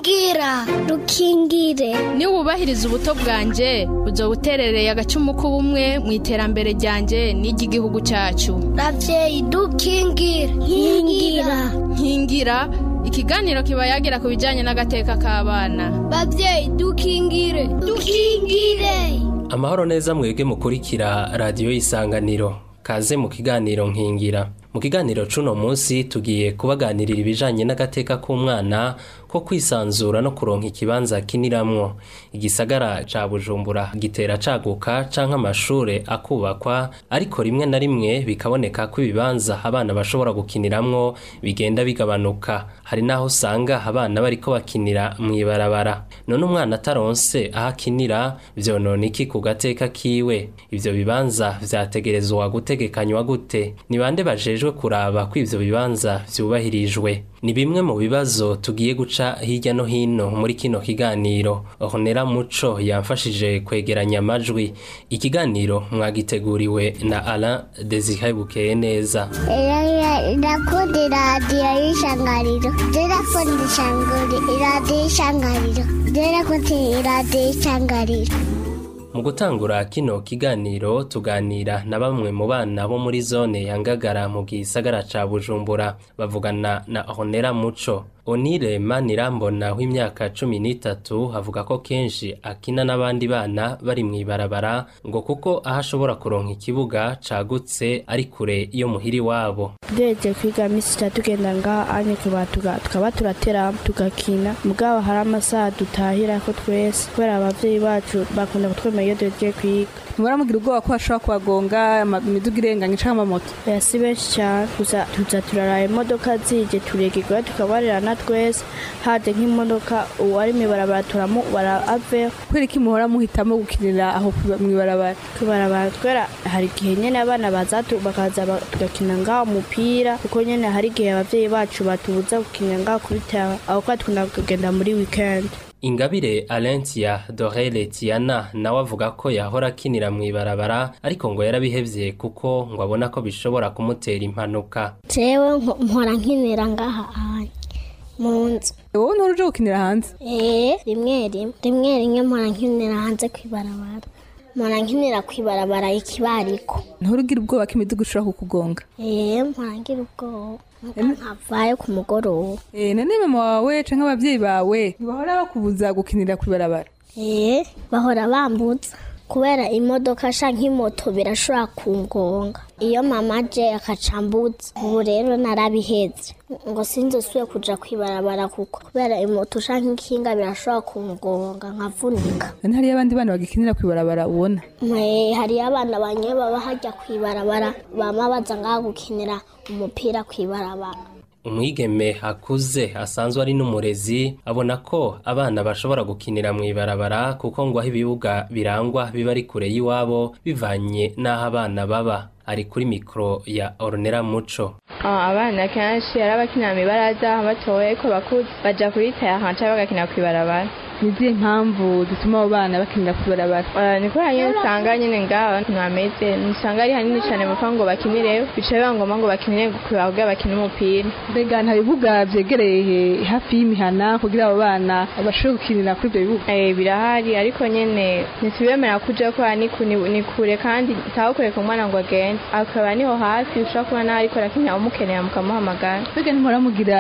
rukingira rukingire niba wubahiriza ubuto bwanjye uzo buterereye agacumu k'ubumwe mu iterambere ryanjye n'iry'igihugu cyacu ravyeyi dukingire nkingira nkingira ikiganiro kiba yagira ku bijyanye n'agateka k'abana bavyeyi dukingire dukingire amahoro neza mwebwe mukurikira radiyo y'isanganiro kaze mu kiganiro nkingira mu kiganiro c'uno munsi tugiye kubaganirira ibijanye n'agateka k'umwana ko kwisanzura no kuronka ikibanza kiniramwo igisagara ca bujumbura gitera caguka canke amashure akubakwa ariko rimwe na rimwe bikaboneka ko ibibanza abana bashobora gukiniramwo bigenda bigabanuka hari n'aho usanga abana bariko bakinira mw'ibarabara none umwana ataronse aho akinira vyonona iki ku gateka kiwe ivyo bibanza vyategerezwa gutegekanywa gute ni bande bajejwe kuraba ko ivyo bibanza vyubahirijwe ni bimwe mu bibazo tugiye guca hirya no hino muri kino kiganiro honera muco yamfashije kwegeranya amajwi ikiganiro mwagiteguriwe na Alain Desire Bukeye neza ndakunda iradiyo y'ishangariro ndakunda iradiyo y'ishangariro ndakunda iradiyo y'ishangariro mu gutangura kino kiganiro tuganira na bamwe mu bana bo muri zone ya ngagara mu gisagara ca bujumbura bavugana na honera muco onire manirambona w'imyaka cumi n'itatu avuga ko kenshi akina n'abandi bana bari mw'ibarabara ngo kuko aho ashobora kuronka ikibuga cagutse ari kure iyo muhiri wabo duheje kwiga misi itatu tugenda ngaha anye tukaba turatera tugakina mugabo hari amasaha dutahira ko twese kubera abavyeyi bacu bakunda kutwemera iyo duhejeje kwiga muramugira ubwoba ko bashobora kubagonga imiduga irenganye canke amamoto oya si benshi cane gusa tuza turaraba imodoka zije turegegwa tukabarerana twese haje nk'imodoka uwari mw'ibarabara turamubara ave kubera iki muhora muhitamo gukinira aho mw'ibarabara kwibarabara twera hari igihe nyene abana baza bakaza tugakina ngaho umupira kuko nyene hari igihe abavyeyi bacu batubuza gukinira ngaho kubitaba aho kwa tukunda kugenda muri weekend ingabire alentia dorele tiana nawe avuga ko yahora akinira mw'ibarabara ariko ngo yarabihevye kuko ngo abona ko bishobora kumutera impanuka jewe mpora nkinira ngaha anye mu nzu wowe ntura uje gukinira hanze ee rimwe rimwe rimwe rimwe mpora nkinira hanze kw'ibarabara mpora nkinira kw'ibarabara ikibariko nturugira ubwoba ko imiduga ishobora kukugonga ee mpora ngira ubwoba nkavayo ku mugoroba eh none mama wawe canke abavyeyi bawe ntibahora bakubuza gukinira kw'ibarabara ee bahora bambutsa kubera imodoka canke imoto birashobora kungonga iyo mama aje akacambutsa ubu rero narabiheze ngo sinzosubire kuja kwibarabara kuko kubera imoto canke ikinga birashobora kungonga nkavunika none hariyo abandi bana bagikinira kw'ibarabara ubona hariyo abana banye baba hajya kwibarabara bama baza ngaha gukinira umupira kwibarabara umwigeme akuze asanzwe ari n'umurezi abona ko abana bashobora gukinira mw'ibarabara kuko ngo aho ibibuga birangwa biba ari kure y'iwabo bivanye n'aho abana baba ari kuri mikoro ya ornera muco abana kenshi ari abakinira mw'ibaraza batoye ko bakuze baja kuyitaya hanca bagakina kw'ibarabara nizihe mpamvu zituma abo bana bakinira kw'ibarabara ni kubera nyine usanga nyine ngaho ntameze usanga ari hanini cyane bapfa ngo bakinireyo bica biba ngombwa ngo bakinire kugira bakine umupira mbega nta bibuga vyegereye hafi y'imihana kugira abo bana bashobore gukinira kuri ivyo bibuga eh birahari ariko nyene ntitubemera kuja ko ni kure kandi taho kureka umwana ngo agende akaba niho hafi ushobora kuba naho ariko arakinira umukeneye mukamuhamagara mbega ntimora mugira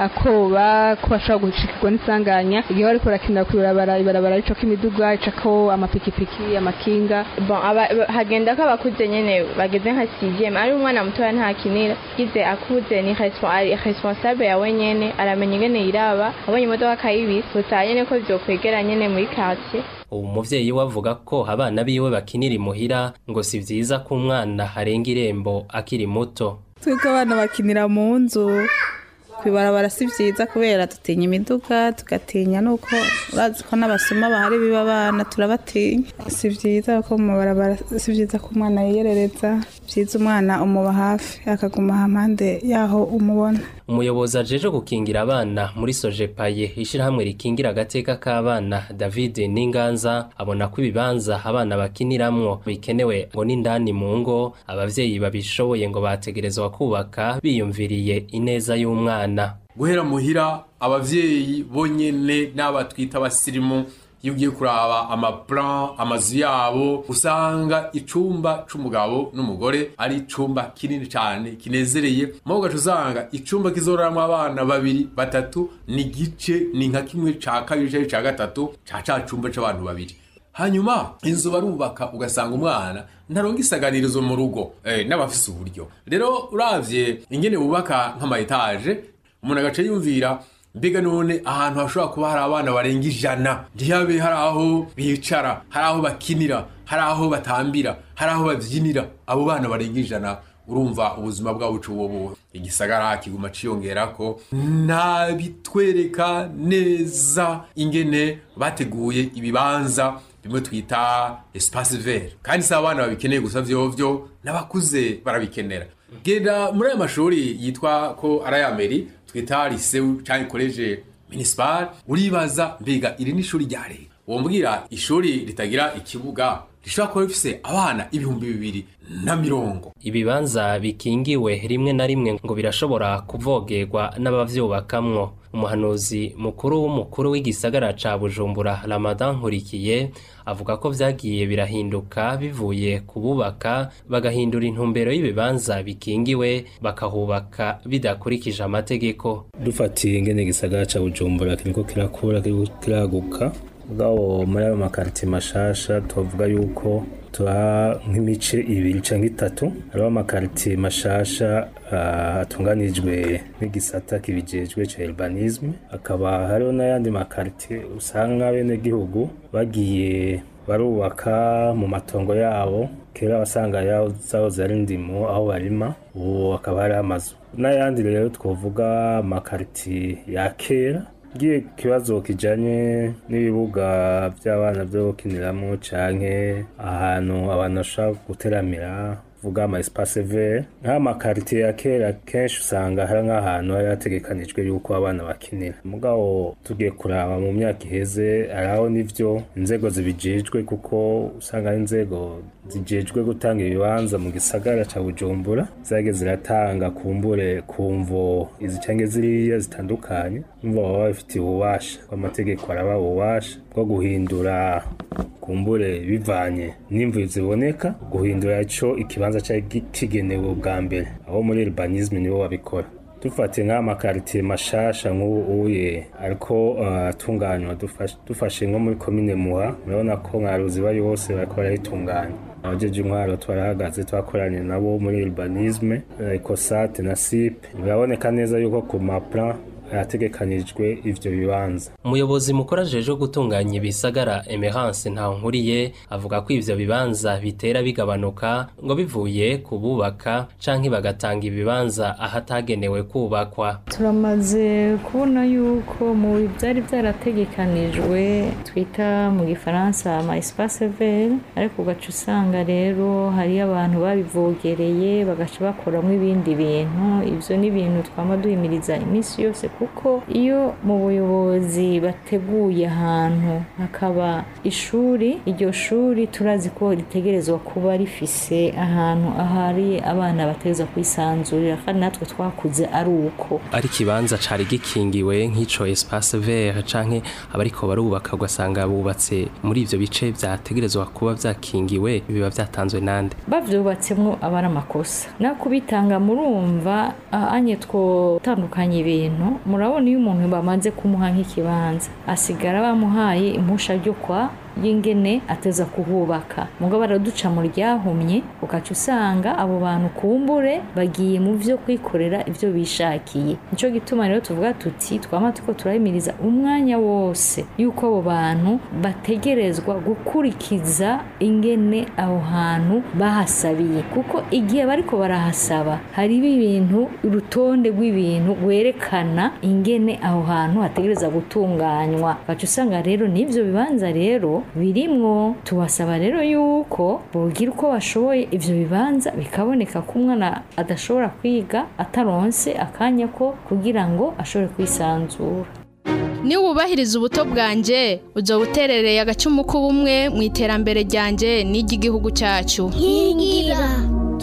akoba ko bashobora gushikirwa n'isanganya igihe bariko barakinira kw'ibarabara ibarabara ricako imiduga icako amapikipiki amakinga bon hagenda ko abakuze nyene bageze nka sixième ari umwana mutoya ntakinira gize akuze ni responsable yawe nyene aramenya ingene yiraba abonye imodoka akayibisa gusa nyene ko vyokwegera nyene muri quartier ubu muvyeyi we avuga ko abana biwe bakinira imuhira ngo si vyiza ko umwana arenga irembo akiri muto twebwe abana bakinira mu nzu kwibarabara si vyiza kubera dutinya imiduga tugatinya nuko urazi ko n'abasuma bahari biba abana turabatinya si vyiza ko mu mabarabara si vyiza ko umwana yiyerereza vyiza umwana umuba hafi akaguma hampande yaho umubona umuyobozi ajeje gukingira abana muri sojepaye ishirahamwe rikingira agateka k'abana david n'inganza abona ko ibibanza abana bakiniramwo bikenewe ngo n'indani mu ngo abavyeyi babishoboye ngo bategerezwa kubaka biyumviriye ineza y'umwana guhera muhira abavyeyi bonyene n'abatwita abasirimu iyo ugiye kuraba amaplan amazu yabo usanga icumba c'umugabo n'umugore ari icumba kinini cane kinezereye maho ugaca usanga icumba kizoraramwo abana babiri batatu ni gice ni nka kimwe ca kabiri canke ca gatatu ca ca cumba c'abantu babiri hanyuma inzu barubaka ugasanga umwana ntaronga isaganirizo mu rugo eh, n'abafise uburyo rero uravye ingene bubaka nk'ama etaje umuntu agaca yumvira mbega none ahantu hashobora kuba hari abana barenga ijana ntihabe hari aho bicara hari aho bakinira hari aho batambira hari aho bavyinira abo bana barenga ijana urumva ubuzima bwabo bubu igisagara kiguma ciyongerako ntabitwereka neza ingene bateguye ibibanza bimwe twita espace vert kandi si abana babikeneye gusa vyovyo n'abakuze barabikenera genda muri ayo mashuri yitwa ko ari ayameri twita lycée canke college municipal uribaza mbega iri ni ishuri rya leta wombwira ishuri ritagira ikibuga rishobora kuba rifise abana ibihumbi bibiri na mirongo ibibanza bikingiwe rimwe na rimwe ngo birashobora kuvogerwa n'abavyubakamwo umuhanuzi mukuru w'umukuru w'igisagara ca bujumbura ramadan nkurikiye avuga ko vyagiye birahinduka bivuye kububaka bagahindura intumbero y'ibibanza bikingiwe bakahubaka bidakurikije amategeko dufatiye ingene igisagara ca bujumbura kiriko kirakura kiriko kiraguka bwawo muri ayo makaritiye mashasha tuvuga yuko tuha nk'imice ibiri canke itatu hariho amakaritiye mashasha uh, atunganijwe n'igisata kibijejwe ca urbanisme akaba hariho n'ayandi makaritiye usanga bene gihugu bagiye barubaka mu matongo yabo kera wasanga zahoze ari ndimo aho barima ubu hakaba hari amazu n'ayandi rero twovuga amakaritiye ya kera giye kibazo kijanye n'ibibuga by'abana byo gukiniramo canke ahantu abantu bashobora guteramira vuga ama espace vert nk'amakaritiye ya kera kenshi usanga hari nk'ahantu hari hategekanijwe yuko abana bakinira mugabo tugiye kuraba mu myaka iheze haraho n'ivyo inzego zibijejwe kuko usanga ari inzego zijejwe gutanga ibibanza mu gisagara ca bujumbura zage ziratanga kumbure kumvo izi canke ziriya zitandukanye umva baba babifitiye ububasha amategeko araba ububasha bwo guhindura kumbure bivanye n'imvu ziboneka guhindura ico ikibanza cari kigenewe ubwa mbere aho muri urbanisme nibo babikora dufate nk'amakaritiye mashasha nk'ubu uye ariko atunganywa uh, dufashe nko muri komine muha murabona ko nka ruziba yose bariko barayitunganya abajeje intwaro twarahagaze twakoranye nabo muri urbanisme ecosate na sipe biraboneka neza yuko ku maplan hategekanijwe ivyo bibanza umuyobozi mukuru ajeje gutunganya ibisagara emerance ntankuriye avuga ko ivyo bibanza bitera bigabanuka ngo bivuye kububaka canke bagatanga ibibanza ahatagenewe kubakwa turamaze kubona yuko mu byari byarategekanijwe twita mu gifaransa ama espace vert ariko ugaca usanga rero hariyo abantu babivogereye bagaca bakoramo ibindi bintu ivyo ni ibintu twama duhimiriza iminsi yose kuko iyo mu buyobozi bateguye ahantu hakaba ishuri iryo shuri turazi ko ritegerezwa kuba rifise ahantu ahari abana bategerezwa kwisanzurira kandi natwe twakuze ari uko ari ikibanza cari gikingiwe nk'ico espace vert canke abariko barubaka ugasanga bubatse muri ivyo bice vyategerezwa kuba vyakingiwe biba vyatanzwe nande bavyubatsemwo aba ari amakosa no kubitanga murumva anye twotandukanya ibintu murabona iyo umuntu bamaze kumuha nk'ikibanza asigara bamuhaye impusha ryo kwa y'ingene ateza kuhubaka mugabo baraduca mu ryahumye ukaca usanga abo bantu kumbure bagiye mu vyo kwikorera ivyo bishakiye nico gituma rero tuvuga tuti twama tuko turahimiriza umwanya wose yuko abo bantu bategerezwa gukurikiza ingene aho hantu bahasabiye kuko igihe bariko barahasaba hariho ibintu urutonde rw'ibintu rwerekana ingene aho hantu hategereza gutunganywa ukaca usanga rero n'ivyo bibanza rero birimwo tubasaba rero yuko bogira uko bashoboye ivyo bibanza bikaboneka ko umwana adashobora kwiga ataronse akanya ko kugira ngo ashobore kwisanzura niba wubahiriza ubuto bwanjye uzoba uterereye agacumu k'ubumwe mu iterambere ryanjye n'iry'igihugu cyacu nkingira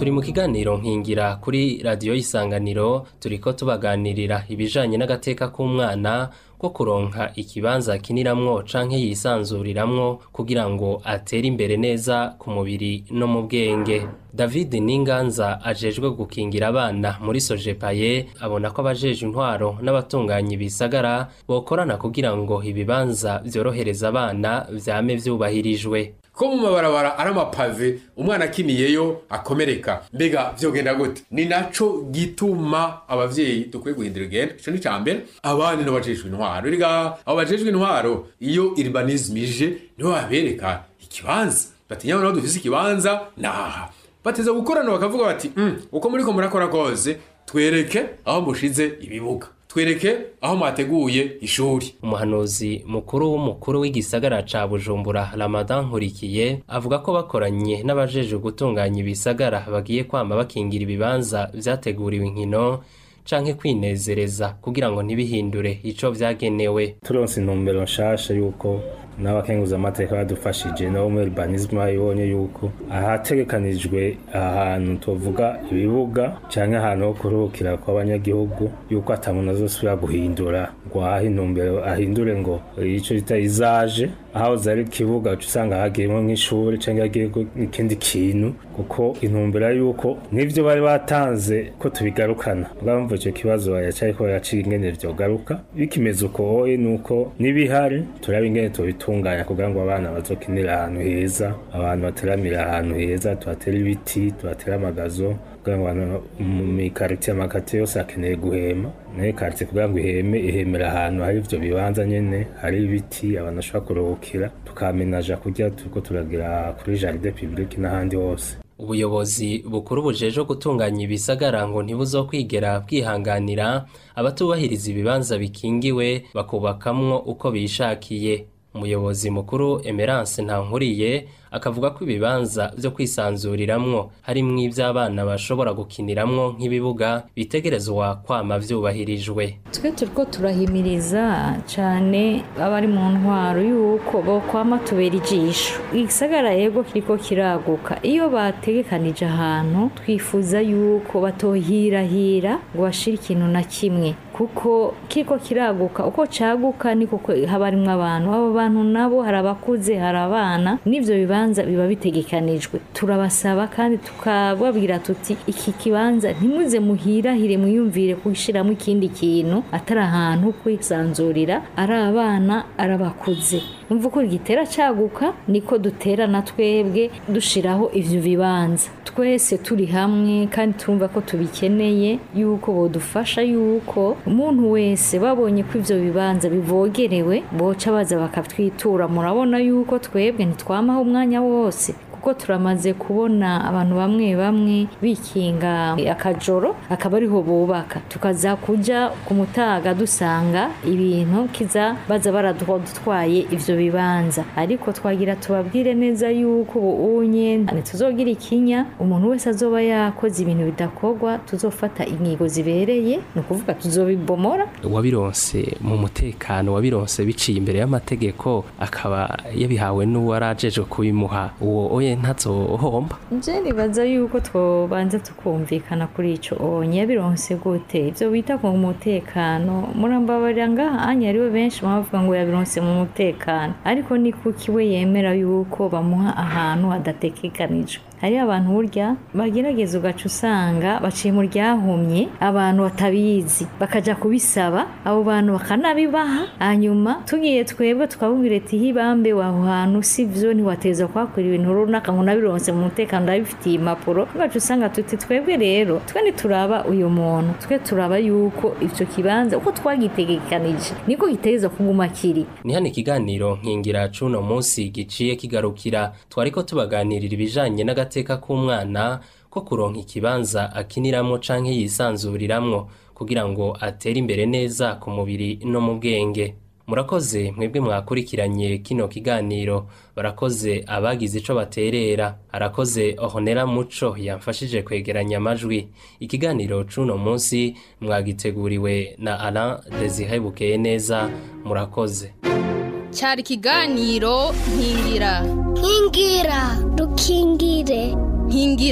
turi mu kiganiro nkingira kuri radiyo y'isanganiro turiko tubaganirira ibijanye n'agateka k'umwana ko kuronka ikibanza akiniramwo canke yisanzuriramwo kugira ngo atere imbere neza ku mubiri no mu bwenge david ninganza ajejwe gukingira abana muri sojepaye abona ko abajeje intwaro n'abatunganya ibisagara bokorana kugira ngo ibibanza vyorohereza abana vyame vyubahirijwe ko mu mabarabara ari amapave umwana akiniyeyo akomereka mbega vyogenda gute ni naco gituma abavyeyi dukwiye guhindura igenda ico ni ca mbere abandi n'abajejwe intwaro riga abo bajejwe intwaro iyo urbanisme ije nibo babereka ikibanza bati nyabona aho dufise ikibanza naha bateza gukorana bakavuga bati mm, uko muriko murakora kose twereke aho mushize ibibuga twereke aho mwateguye ishuri umuhanuzi mukuru w'umukuru w'igisagara ca bujumbura ramadan nkurikiye avuga ko bakoranye n'abajeje gutunganya ibisagara bagiye kwama bakingira ibibanza vyateguriwe inkino canke kwinezereza kugira ngo ntibihindure ico vyagenewe turonse intumbero nshasha yuko n'abakenguza amateka badufashije nabo muri urbanisme bayibonye yuko ahategekanijwe ahantu tuvuga ibibuga canke ahantu ho kuruhukira kw'abanyagihugu yuko atamuntu azosubira guhindura ngo ahahe intumbero ahindure ngo ico bita izaje aho zari ikibuga uca usanga hagiyemo nk'ishuri canke hagiyemo n'ikindi kintu kuko intumbero ari yuko n'ivyo bari batanze ko tubigarukana bwamva ico kibazo yacariko yaciye ingene vyogaruka bikimeze uko oye nuko n'ibihari turaba ingene tubitunganya kugira ngo abana bazokinira ahantu heza abantu bateramira ahantu heza tuhatera ibiti tuhatera amagazo kugira ngo abantu mu mikaritiye amakati yose akeneye guhema nayo karitiye kugira ngo iheme ihemera ahantu hari ivyo bibanza nyene hari ibiti abantu bashobora kuruhukira tukamenaja kurya turiko turagira kuri jardin public n'ahandi hose ubuyobozi bukuru bujeje gutunganya ibisagara ngo ntibuzokwigera bwihanganira abatubahiriza ibibanza bikingiwe bakubakamwo uko bishakiye umuyobozi mukuru emerance ntankuriye akavuga ko ibibanza vyo kwisanzuriramwo harimwo ivy'abana bashobora gukiniramwo nk'ibibuga bitegerezwa kwama vyubahirijwe twe turiko turahimiriza cane abari mu ntwaro yuko bokwama tubera ijisho igisagara yego kiriko kiraguka iyo bategekanije ahantu twifuza yuko batohirahira ngo bashire ikintu na kimwe kuko kiriko kiraguka uko caguka niko haba harimwo abantu abo bantu nabo hari abakuze hari abana n'ivyo bibanza biba bitegekanijwe turabasaba kandi tukababwira tuti iki kibanza ntimuze muhirahire mwiyumvire kushiramo ikindi kintu atari ahantu kwisanzurira ari abana ari abakuze umva uko gitera caguka niko dutera na twebwe dushiraho ivyo bibanza twese turi hamwe kandi turumva ko tubikeneye yuko bodufasha yuko umuntu wese babonye ko ivyo bibanza bivogerewe boca baza bakatwitura murabona yuko twebwe ntitwamaho umwanya wose kuko turamaze kubona abantu bamwe bamwe bikinga akajoro akaba ariho bubaka tukaza kuja ku mutaga dusanga ibintu kiza baza baradutwaye ivyo bibanza ariko twagira tubabwire neza yuko ubu unye ntituzogira ikinya umuntu wese azoba yakoze ibintu bidakorwa tuzofata inyigo zibereye ni ukuvuga tuzobibomora wabironse mu mutekano wabironse biciye imbere y'amategeko akaba yabihawe n'uwarajejwe kubimuha uwo oye ntazohomba je nibaza yuko twobanza tukumvikana kuri ico onye yabironse gute ivyo bita ku mutekano murambabarira ngaha anya ariwe benshi bavuga ngo yabironse mu mutekano ariko ni kuki we yemera yuko bamuha ahantu hadategekanijwe hari abantu burya bagerageza ugaca usanga baciye mu ryahumye abantu batabizi bakaja kubisaba abo bantu bakanabibaha hanyuma tugiye twebwe tukabubwira ati hibambe waho hantu sivyo ntiwateza kuhakora ibintu runaka ngo nabironse mu mutekano ndabifitiye impapuro ugaca usanga tuti twebwe rero twe ntituraba uyu muntu twe turaba yuko ivyo kibanza uko twagitegekanije niko giteza kuguma kiri ni hano ikiganiro nkingira cuno munsi giciye kigarukira twariko tubaganirira ibijanye n'agateka k'umwana ko kuronka ikibanza akiniramwo canke yisanzuriramwo kugira ngo atere imbere neza ku mubiri no mu bwenge murakoze mwebwe mwakurikiranye kino kiganiro barakoze abagize ico baterera arakoze ohonera muco yamfashije kwegeranya amajwi ikiganiro c'uno munsi mwagiteguriwe na Alain Desire Bukeye neza murakoze cyari ikiganiro nkingira nkingira dukingire nkingira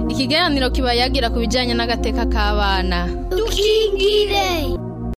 ikiganiro kiba yagira ku bijyanye n'agateka k'abana dukingire